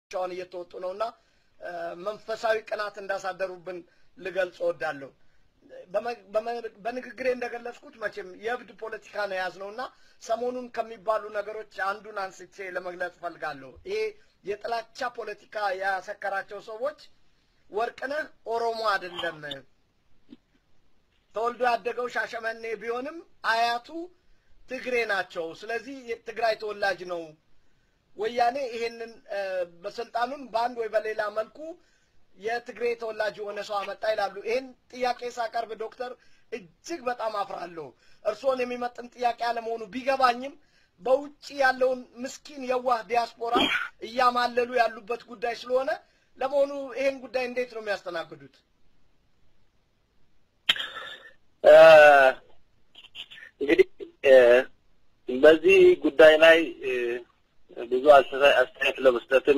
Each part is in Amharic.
ሻውን እየተወጡ ነውና መንፈሳዊ ቅናት እንዳሳደሩብን ልገልጽ እወዳለሁ። በንግግሬ እንደገለጽኩት መቼም የእብድ ፖለቲካ ነው የያዝነውና ሰሞኑን ከሚባሉ ነገሮች አንዱን አንስቼ ለመግለጽ እፈልጋለሁ። ይሄ የጥላቻ ፖለቲካ ያሰከራቸው ሰዎች ወርቅነህ ኦሮሞ አይደለም፣ ተወልዶ ያደገው ሻሸመኔ ቢሆንም አያቱ ትግሬ ናቸው። ስለዚህ የትግራይ ተወላጅ ነው። ወያኔ ይሄንን በስልጣኑን በአንድ ወይ በሌላ መልኩ የትግሬ ተወላጅ የሆነ ሰው አመጣ ይላሉ። ይህን ጥያቄ ሳቀርብ ዶክተር እጅግ በጣም አፍራለሁ። እርስዎን የሚመጥን ጥያቄ አለመሆኑ ቢገባኝም በውጭ ያለውን ምስኪን የዋህ ዲያስፖራ እያማለሉ ያሉበት ጉዳይ ስለሆነ ለመሆኑ ይህን ጉዳይ እንዴት ነው የሚያስተናግዱት? እንግዲህ በዚህ ጉዳይ ላይ ብዙ አስተያየት ለመስጠትም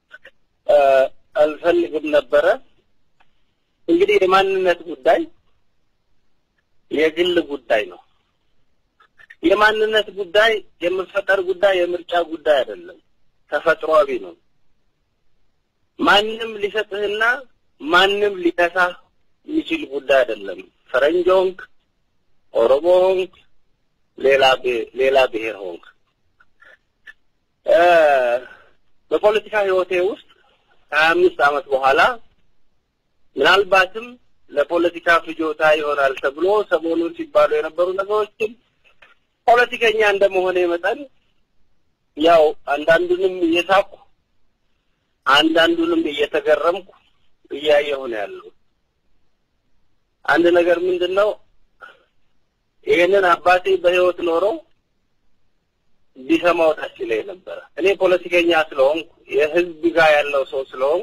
አልፈልግም ነበረ። እንግዲህ የማንነት ጉዳይ የግል ጉዳይ ነው። የማንነት ጉዳይ የመፈጠር ጉዳይ የምርጫ ጉዳይ አይደለም፣ ተፈጥሯዊ ነው። ማንም ሊሰጥህና ማንም ሊነሳህ የሚችል ጉዳይ አይደለም። ፈረንጅ ሆንክ፣ ኦሮሞ ሆንክ፣ ሌላ ሌላ ብሔር ሆንክ በፖለቲካ ህይወቴ ውስጥ ከሀያ አምስት ዓመት በኋላ ምናልባትም ለፖለቲካ ፍጆታ ይሆናል ተብሎ ሰሞኑን ሲባሉ የነበሩ ነገሮችን ፖለቲከኛ እንደመሆኔ መጠን ያው አንዳንዱንም እየሳኩ አንዳንዱንም እየተገረምኩ እያየሁ ነው ያለው። አንድ ነገር ምንድን ነው ይህንን አባቴ በህይወት ኖረው ቢሰማው ደስ ይለኝ ነበረ። እኔ ፖለቲከኛ ስለሆንኩ የህዝብ ጋር ያለው ሰው ስለሆንኩ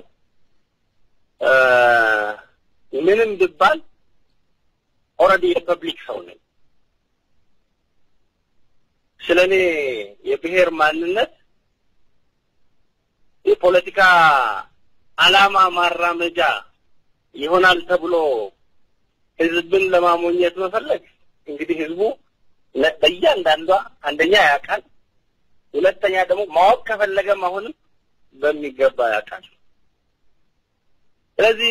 ምንም ብባል ኦልሬዲ የፐብሊክ ሰው ነኝ። ስለ እኔ የብሔር ማንነት የፖለቲካ አላማ ማራመጃ ይሆናል ተብሎ ህዝብን ለማሞኘት መፈለግ እንግዲህ ህዝቡ በእያንዳንዷ አንደኛ ያውቃል፣ ሁለተኛ ደግሞ ማወቅ ከፈለገም አሁንም በሚገባ ያውቃል። ስለዚህ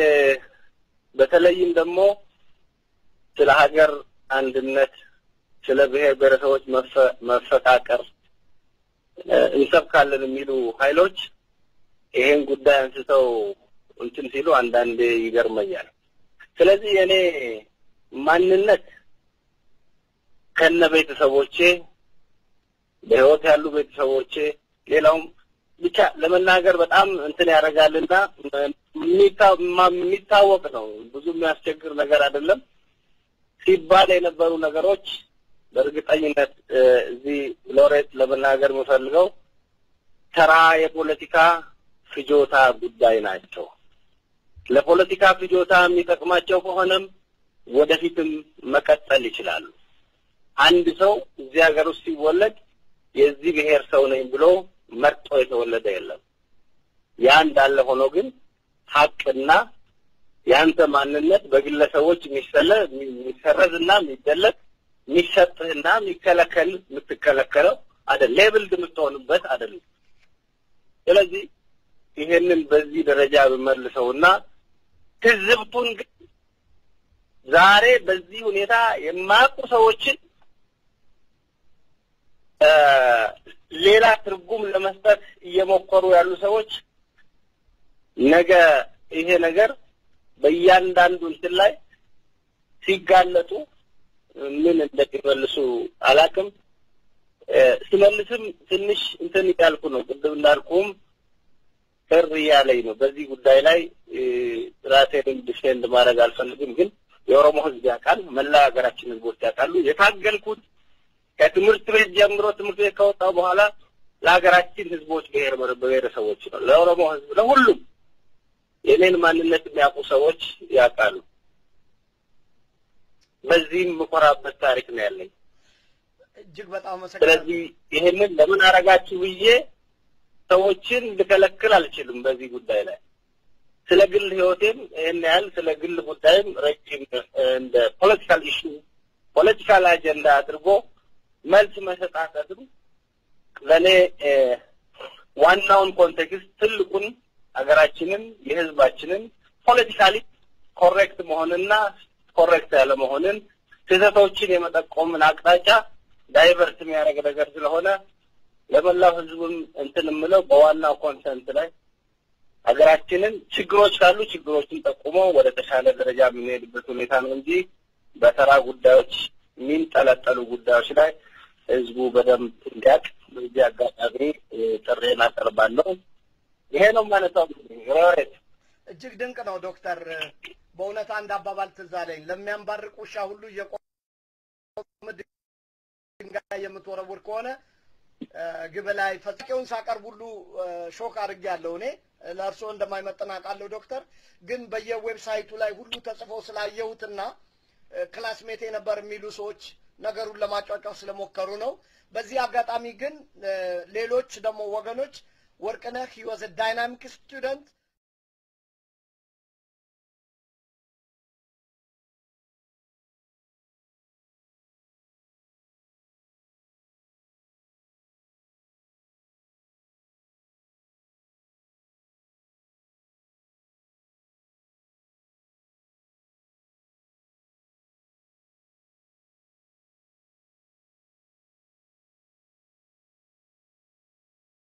በተለይም ደግሞ ስለ ሀገር አንድነት፣ ስለ ብሔር ብሔረሰቦች መፈቃቀር እንሰብካለን የሚሉ ኃይሎች ይሄን ጉዳይ አንስተው እንትን ሲሉ አንዳንዴ ይገርመኛል። ስለዚህ የእኔ ማንነት ከነ ቤተሰቦቼ በህይወት ያሉ ቤተሰቦቼ ሌላውም ብቻ ለመናገር በጣም እንትን ያደርጋልና የሚታወቅ ነው። ብዙ የሚያስቸግር ነገር አይደለም። ሲባል የነበሩ ነገሮች በእርግጠኝነት እዚህ ሎሬት ለመናገር የምፈልገው ተራ የፖለቲካ ፍጆታ ጉዳይ ናቸው። ለፖለቲካ ፍጆታ የሚጠቅማቸው ከሆነም ወደፊትም መቀጠል ይችላሉ። አንድ ሰው እዚህ ሀገር ውስጥ ሲወለድ የዚህ ብሔር ሰው ነኝ ብሎ መርጦ የተወለደ የለም። ያ እንዳለ ሆኖ ግን ሀቅና የአንተ ማንነት በግለሰቦች የሚሰለ የሚሰረዝና የሚደለቅ የሚሰጥህና የሚከለከል የምትከለከለው አይደል፣ ሌብልድ የምትሆንበት አይደለም። ስለዚህ ይሄንን በዚህ ደረጃ ብመልሰውና ትዝብቱን ግን ዛሬ በዚህ ሁኔታ የማያውቁ ሰዎችን ሌላ ትርጉም ለመስጠት እየሞከሩ ያሉ ሰዎች ነገ ይሄ ነገር በእያንዳንዱ እንትን ላይ ሲጋለጡ ምን እንደሚመልሱ አላውቅም። ስመልስም ትንሽ እንትን እያልኩ ነው። ቅድም እንዳልኩም ቅር እያለኝ ነው። በዚህ ጉዳይ ላይ ራሴንም ዲፌንድ ማድረግ አልፈልግም። ግን የኦሮሞ ሕዝብ ያውቃል፣ መላ ሀገራችን ሕዝቦች ያውቃሉ። የታገልኩት ከትምህርት ቤት ጀምሮ ትምህርት ቤት ከወጣሁ በኋላ ለሀገራችን ሕዝቦች ብሔር ብሔረሰቦች ነው፣ ለኦሮሞ ሕዝብ ለሁሉም የኔን ማንነት የሚያውቁ ሰዎች ያውቃሉ። በዚህም የምኮራበት ታሪክ ነው ያለኝ። እጅግ በጣም ስለዚህ ይሄንን ለምን አረጋችሁ ብዬ ሰዎችን ልከለክል አልችልም። በዚህ ጉዳይ ላይ ስለ ግል ህይወቴም ይህን ያህል ስለ ግል ጉዳይም ረጅም እንደ ፖለቲካል ኢሹ ፖለቲካል አጀንዳ አድርጎ መልስ መሰጣጠትም ለእኔ ዋናውን ኮንቴክስት ትልቁን ሀገራችንን የህዝባችንን ፖለቲካሊ ኮሬክት መሆንና ኮሬክት ያለ መሆንን ስህተቶችን የመጠቆምን አቅጣጫ ዳይቨርት የሚያደርግ ነገር ስለሆነ ለመላው ህዝብም እንትን የምለው በዋናው ኮንሰንት ላይ ሀገራችንን ችግሮች ካሉ ችግሮችን ጠቁሞ ወደ ተሻለ ደረጃ የምንሄድበት ሁኔታ ነው እንጂ በተራ ጉዳዮች የሚንጠለጠሉ ጉዳዮች ላይ ህዝቡ በደንብ እንዲያውቅ በዚህ አጋጣሚ ጥሬን አቀርባለሁ። ይሄ ነው ማለታው። ሮሬት እጅግ ድንቅ ነው ዶክተር። በእውነት አንድ አባባል ትዝ አለኝ። ለሚያንባርቅ ውሻ ሁሉ እየቆመ ድንጋይ የምትወረውር ከሆነ ግብ ላይ ፈጻቂውን ሳቀርብ ሁሉ ሾክ አድርጌያለሁ። እኔ ለእርስዎ እንደማይመጥን አውቃለሁ ዶክተር። ግን በየዌብሳይቱ ላይ ሁሉ ተጽፎ ስላየሁትና ክላስሜቴ ነበር የሚሉ ሰዎች ነገሩን ለማጫጫው ስለሞከሩ ነው። በዚህ አጋጣሚ ግን ሌሎች ደግሞ ወገኖች ወርቅነህ ሂ ዋዝ ዳይናሚክ ስቱደንት